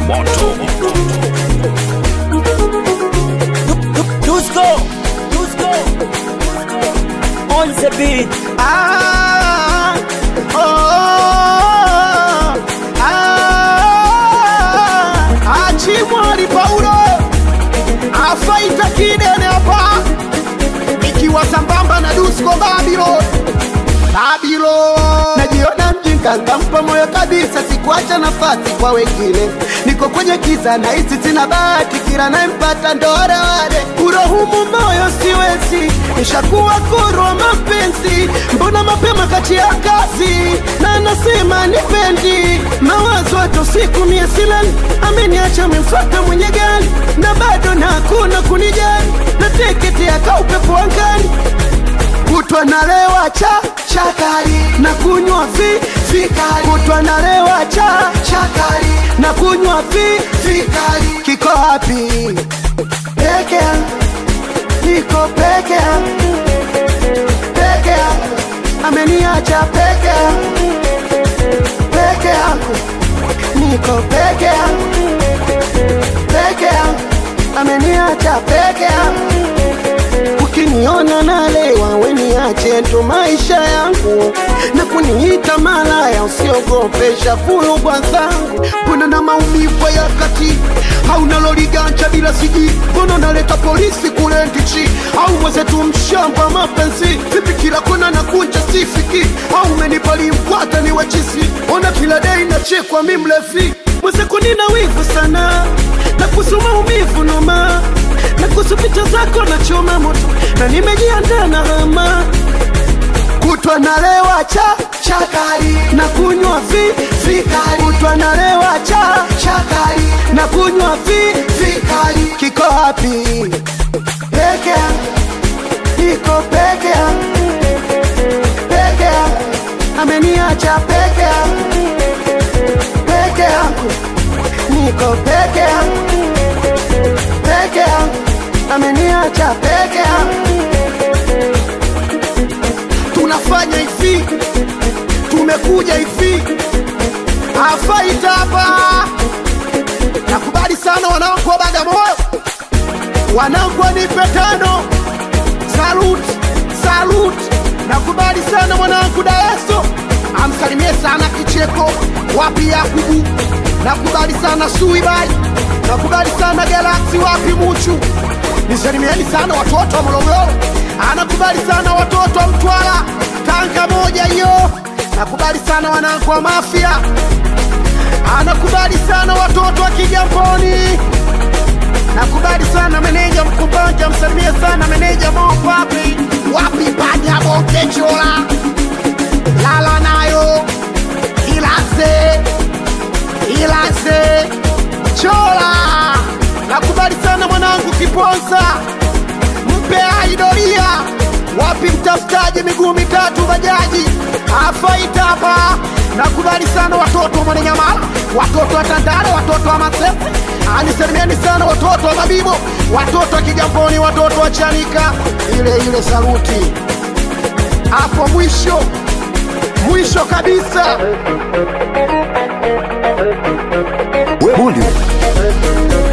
moto Dusko, Dusko, on the beat. Ah, oh, ah, Achimwali Paulo afaita kidene hapa, ikiwa sambamba na Dusko Babylon Babylon. Najiona mjinga, nkampa moyo kabisa, sikuacha nafasi kwa wengine. Niko kwenye kiza na hisi sina bahati, kila nayempata ndo wale wale. Kurohumu moyo siwezi, nishakuwa kuru wa mapenzi. Mbona mapema kati ya kazi na anasema nipendi mawazo hata usiku mie silali, ameniacha amemfuata mwenye gari na bado na hakuna kunijali, na tiketi yaka upepo angani kutwa nalewa cha chakari na kunywa vi vikali kutwa nalewa cha chakari na kunywa vi vikali kiko wapi peke yangu niko peke yangu peke yangu ameniacha peke yangu peke yangu niko peke yangu peke yangu ameniacha peke yangu ukiniona nalewa weniache ndo maisha yangu na kuniita malaya usiogopesha fulugwa zangu mbona na maumivu ya kati au naloliganja bila siji mbona naleta polisi kule ndichi au mwezetu mshamba mapenzi vipi kila kona na kunja sifiki au menipali mkwata ni wachisi ona kila dei nachekwa mi mlevi mwezeku nina wivu sana na kuhusu maumivu noma na kuhusu picha zako na choma moto na nimejiandaa na hama kutwa nalewa cha chakari na kunywa vi vikali kutwa nalewa cha chakari na kunywa vi vikali kiko wapi peke yangu niko peke yangu peke yangu ameniacha peke yangu peke yangu niko peke yangu peke yangu ameniacha peke yangu tunafanya hivi tumekuja hivi afaita hapa nakubali sana wanangu wa bagamoyo wanangu wanipe tano salut salut nakubali sana mwanangu daeso amsalimie sana kicheko wapi yakubu nakubali sana suibai nakubali sana galaksi wapi muchu nisalimieni sana watoto wa morogoro anakubali sana watoto wa mtwara tanga moja hiyo nakubali sana wanangu wa mafia anakubali sana watoto wa kijamboni nakubali sana meneja mkumbanja msalimie sana meneja mopapi wapi panya bongechola lala nayo ilase ilase chola nakubali sana mwanangu kiponza mpe aidoria wapi mtafutaji miguu mitatu bajaji afaita hapa nakubali sana watoto wa mwananyamala watoto wa tandale watoto wa masefe anisalimieni sana watoto wa mabibo watoto wa kigamboni watoto wa chanika ile ile saluti hapo mwisho mwisho kabisa Bully